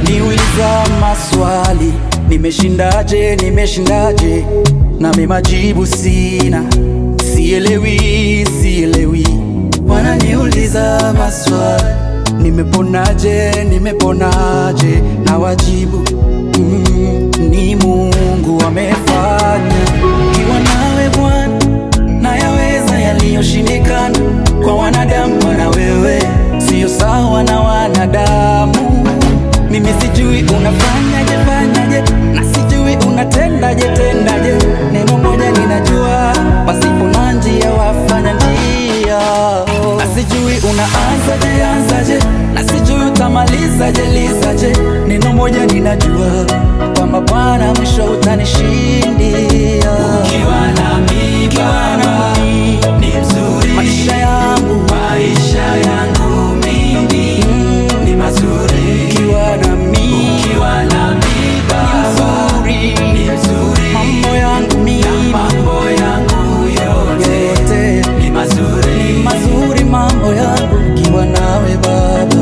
Wananiuliza maswali, nimeshindaje, nimeshindaje, nami majibu sina, sielewi, sielewi. Wananiuliza maswali, nimeponaje, nimeponaje, na wajibu mm, ni Mungu amefanya. Ukiwa nawe Bwana, nayaweza yaliyoshindikana kwa wanadamu. Bwana wewe sio sawa na wanadamu. Mimi sijui unafanyaje fanyaje, na sijui unatendaje tendaje. Neno moja ninajua, pasipo na njia wafanya njia, na sijui unaanzaje anzaje, na sijui utamalizaje lizaje. Neno moja ninajua, kwamba Bwana mwisho utanishindia. Ukiwa nami Baba ni mzuri, maisha yangu maisha yangu mimi ni mazuri. ukiwa nami Ukiwa nami Baba nzuri, ni mzuri, mambo yangu mimi na mambo yangu yote yote ni mazuri. mazuri, mambo yangu ukiwa nawe Baba.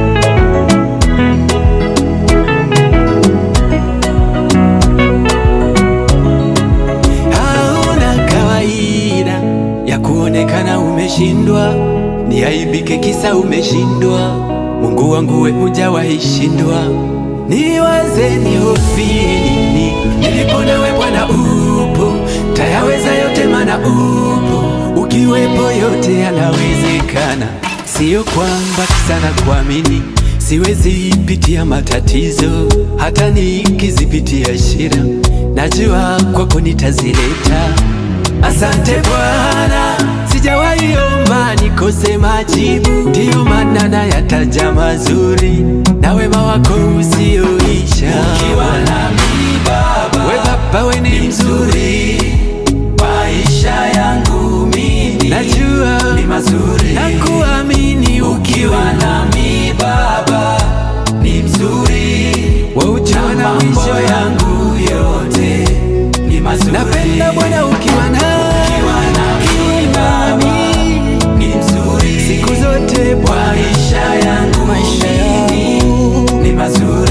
Hauna kawaida ya kuonekana umeshindwa, ni aibike kisa umeshindwa. Mungu wangu we hujawahi shindwa, niwaze nihofie nini? Nilipo nawe Bwana upo, tayaweza yote mana upo, ukiwepo yote yanawezekana. Sio kwamba sana kuamini siwezi pitia matatizo, hata nikizipitia shida, najua kwako nitazileta. Asante Bwana, sijawahi omba nikose majibu, ndiyo maana nayataja mazuri na wema wako usioisha. Ukiwa nami Baba, we Baba, we ni mzuri, maisha yangu mimi najua ni mazuri, na kuamini ukiwa nami Baba ni mzuri, waujua na mambo yangu yote ni mazuri. Napenda Bwana ukiwa nami, ukiwa nami Baba ni mzuri, siku zote Bwana, maisha yangu Maisha mimi yangu ni mazuri.